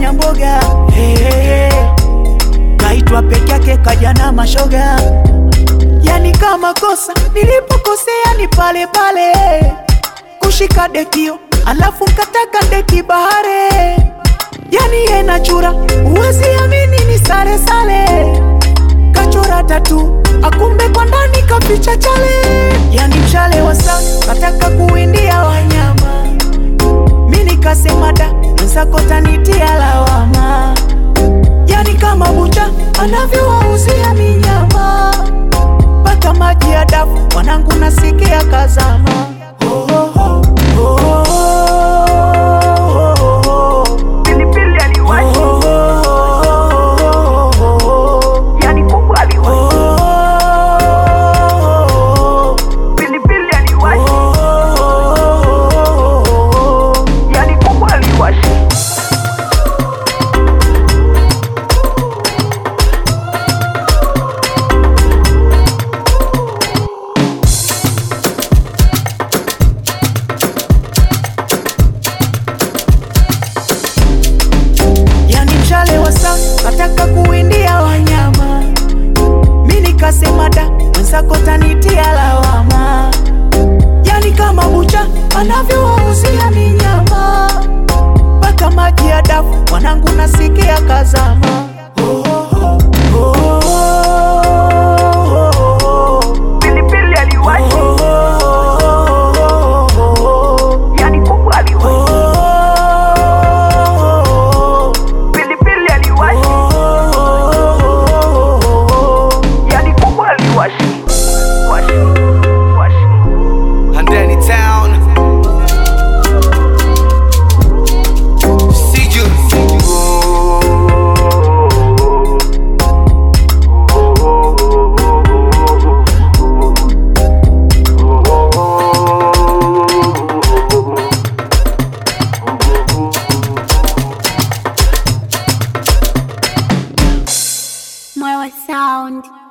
kafanya mboga hey, hey, hey. Kaitwa peke yake kaja na mashoga, yani kama kosa nilipokosea ni pale pale kushika dekio, alafu nkataka deki bahare, yani yena chura, uwezi amini ni sare sale, kachora tatu akumbe kwa ndani kaficha chale, yani mshale wa saa kataka kuindia wanyama, mi nikasema da mwenzako tanitia lawama, yani kama bucha anavyowauzia minyama mpaka maji ya dafu, mwanangu nasikia kazama. Oh, oh, oh, oh, oh, oh. Pilipili aliwashi, Oh, oh, oh, oh, yani kuku aliwashi. oh. Pilipili aliwashi, Oh, yani kuku aliwashi. yani mshale wa saa kataka kuindia wanyama, mi nikasema da mwenzako tanitia lawama, yani kama bucha anavyowauzia minyama mpaka maji ya dafu, mwanangu nasikia kazama. Oh, oh, oh, oh, oh, Pilipili aliwashi, oh, oh, oh, yani kuku aliwashi. oh. Pilipili aliwashi, yani kuku aliwashi. Washi, washi. Handani Town. See you. Marwa Sound.